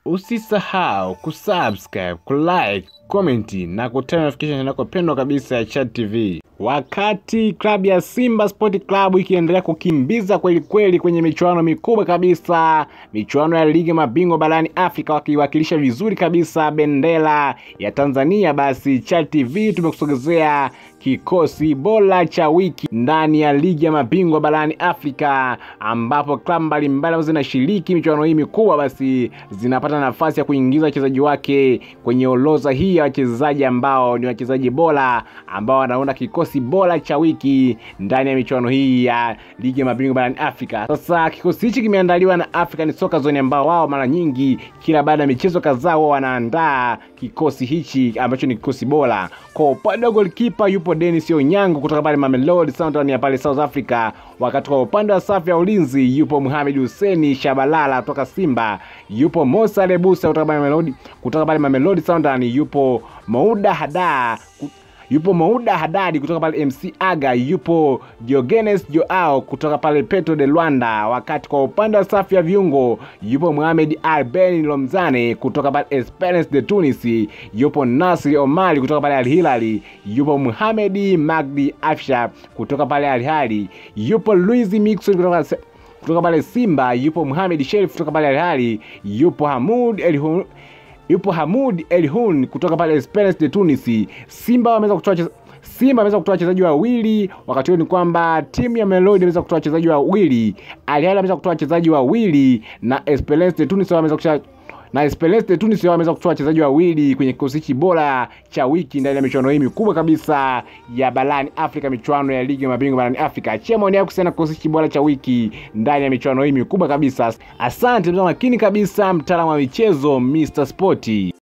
Usisahau kusubscribe, kulike, komenti na kutana notification yako pendwa kabisa ya Chat TV. Wakati klabu ya Simba Sport Club ikiendelea kukimbiza kweli kweli kwenye michuano mikubwa kabisa, michuano ya ligi mabingwa barani Afrika, wakiwakilisha vizuri kabisa bendera ya Tanzania, basi Chat TV tumekusogezea kikosi bora cha wiki ndani ya ligi ya mabingwa barani Afrika, ambapo klabu mbalimbali ambazo zinashiriki michuano hii mikubwa basi zinapata nafasi ya kuingiza wachezaji wake kwenye orodha hii ya wachezaji ambao ni wachezaji bora ambao wanaunda kikosi bora cha wiki ndani ya michuano hii ya ligi ya mabingwa barani Afrika. Sasa kikosi hichi kimeandaliwa na African Soccer Zone ambao wao mara nyingi kila baada ya michezo kadhaa wao wanaandaa kikosi hichi ambacho ni kikosi bora. Kwa upande wa goalkeeper yupo Dennis Onyango kutoka pale Mamelodi Sundowns ya pale South Africa, wakati kwa upande wa safu ya ulinzi yupo Mohamed Hussein Shabalala kutoka Simba, yupo Musa Lebusa kutoka pale Mamelodi kutoka pale Mamelodi Sundowns, yupo Mouda Hada yupo Mouda Hadadi kutoka pale MC Aga, yupo Diogenes Joao kutoka pale Petro de Luanda, wakati kwa upande wa safu ya viungo yupo Mohamed Alben Lomzane kutoka pale Esperance de Tunis, yupo Nasri Omari kutoka pale Al Hilali, yupo Mohamed Magdi Afsha kutoka pale Al Hilali, yupo Luis Mixon kutoka kutoka pale Simba, yupo Mohamed Sherif kutoka pale Al Hilali, yupo Hamud El yupo Hamud Elhoun kutoka pale Esperance de Tunis. Simba wameweza kutoa Simba ameweza kutoa wachezaji wawili, wakati huo ni kwamba timu ya Melodi imeweza kutoa wachezaji wawili, Al Hilal ameweza kutoa wachezaji wawili na Esperance de Tunis wameweza kutoa na Esperance de Tunis wameweza kutoa wachezaji wawili kwenye kikosi hichi bora cha wiki ndani ya michuano hii mikubwa kabisa ya barani Afrika, michuano ya ligi ya mabingwa barani Afrika. Achia maoni yako kuhusiana na kikosi hichi bora cha wiki ndani ya michuano hii mikubwa kabisa. Asante mtazamaji makini kabisa, mtaalamu wa michezo Mr Sporty.